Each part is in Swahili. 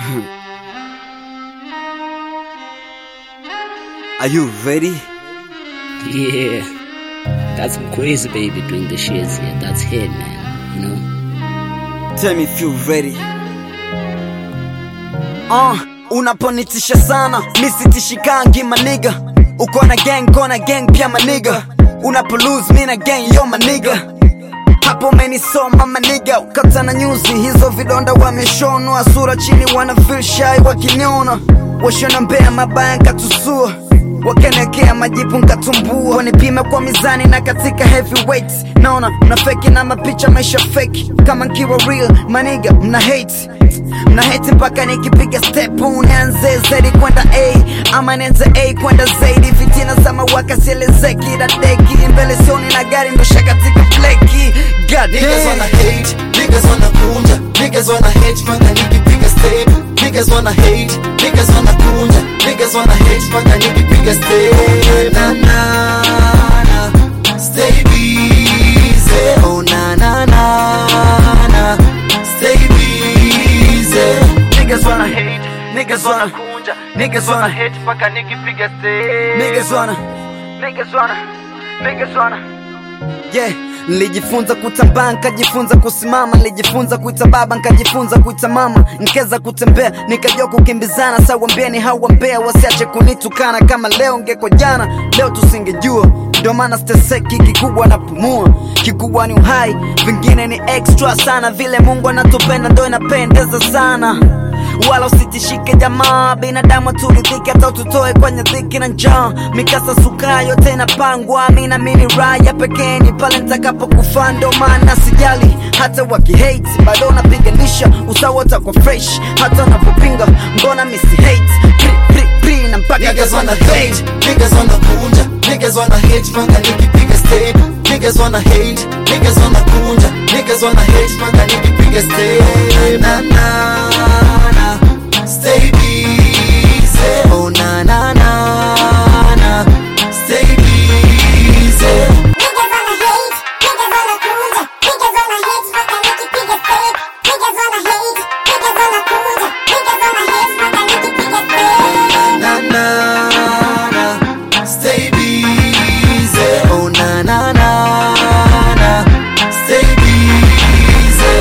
Are you ready? Yeah. That's some crazy baby doing the shits here. That's him, man. You know? Tell me if you ready. Uh, unaponitisha sana misitishkangi maniga uko na gang kona gang pia maniga unapo lose mi na gang yo maniga hapo umenisoma maniga ukata na nyuzi hizo vidonda wameshonwa sura chini wana feel shy wakiniona washona mbea mabaya nkatusua wakanekea majipu nkatumbua wanipime kwa mizani na katika heavyweight naona mna feki na mapicha maisha feki kama nkiwa real maniga mna hate mna hate mpaka nikipiga step nianze zaidi kwenda a ama nianze a kwenda zaidi fitina za mawaka sielezeki dadeki mbele sioni na gari ndosha katika fleki God Niggas wanna damn. hate, niggas wanna kunja, niggas wanna hate mpaka nikipiga step. Niggas wanna hate, niggas wanna kunja, niggas wanna hate mpaka nikipiga step. Na na na, stay busy. Oh na na na na, stay busy. Niggas wanna hate, niggas wanna kunja, niggas wanna hate mpaka nikipiga step. Niggas wanna, niggas wanna, niggas wanna. Yeah, nilijifunza kutambaa nkajifunza kusimama, nilijifunza kuita baba nkajifunza kuita mama, nkeza kutembea nikajua kukimbizana. Sawambieni hawambea wasiache kunitukana, kama leo ngeko jana, leo tusingejua ndio maana steseki kikubwa napumua, kikubwa ni uhai, vingine ni extra sana, vile Mungu anatupenda ndo inapendeza sana wala usitishike jamaa, binadamu turidhike, hata ututoe kwenye dhiki na njaa. Mikasa sukaa yote inapangwa, mi naamini raya pekee ni pale nitakapokufa, ndo maana sijali hata wakihate, bado napiganisha usawa utakuwa fresh, hata unapopinga mbona misi hate pri, pri, pri, na mpaka Niggas wanna fade. hate, niggas wanna kunja, niggas wanna hate mpaka nikipiga step. Niggas wanna hate, niggas wanna kunja, niggas wanna hate mpaka nikipiga step. Na na na, stay busy. Oh na na na na, stay busy. Niggas wanna hate, niggas wanna kunja, niggas wanna hate mpaka nikipiga step. Niggas wanna hate, niggas wanna kunja, niggas wanna hate mpaka nikipiga step. na na na stay busy oh na na na na stay busy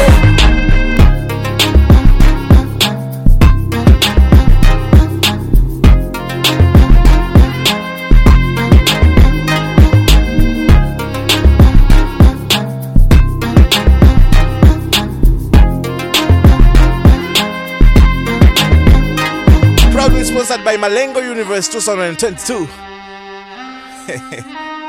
Proudly sponsored by Malengo Universe 2022.